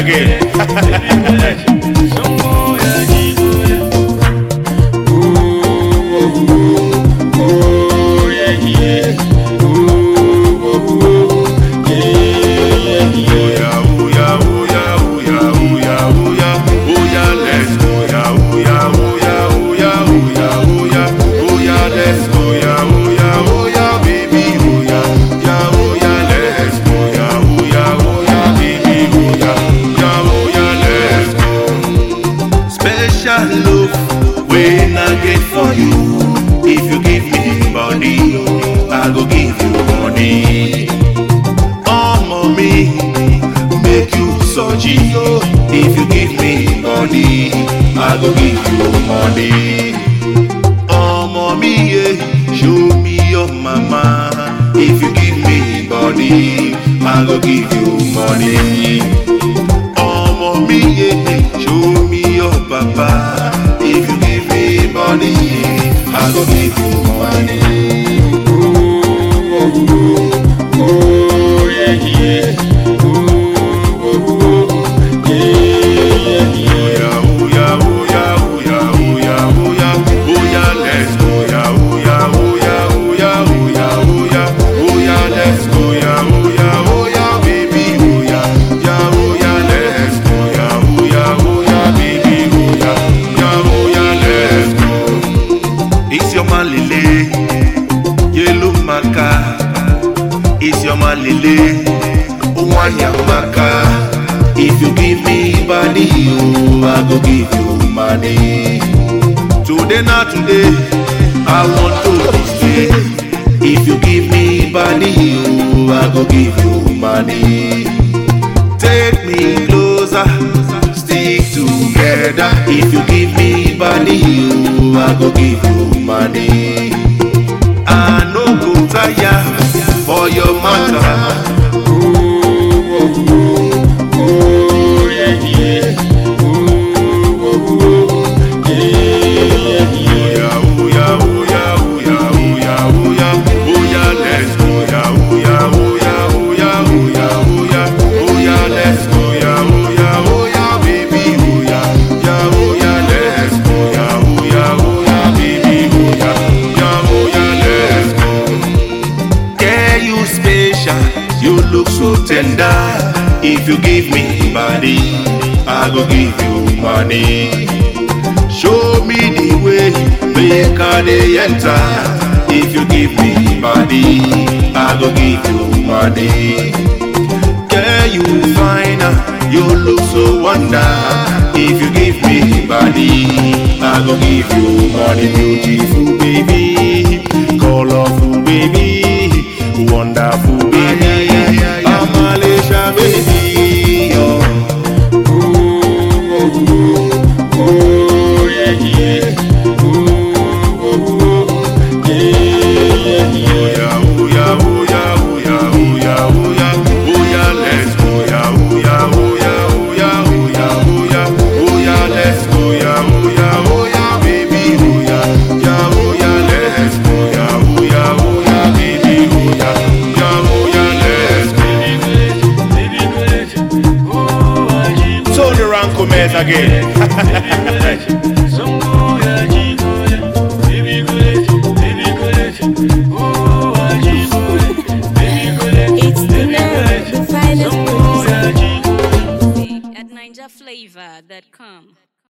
again. Special love when I get for you. If you give me body, I go give you money. Oh, mommy, make you soji. If you give me body, I go give you money. Oh, mommy, yeah, show me your mama. If you give me body, I go give you money. Oh, mommy, yeah, show me your papa. If you give me money, I go give you money. It's your man Lele, yellow maka. It's your man Lele, wanya maka. If you give me body, oh, I go give you money. Today not today, I want to be straight. If you give me body, oh, I go give you money. Take me closer, stick together. If you give me body, oh, I go give you money. I no go tire for your matter. Yeah, you special, you look so tender. If you give me body, I go give you money. Show me the way, make I dey enter. If you give me body, I go give you money. Yeah, you fine, you look so wonder. If you give me body, I go give you money. Beautiful baby, colorful baby, wonderful baby, Amalisha baby. Oh. Turn around, come again. It's the now, the finest producer. at NinjaFlavor.com.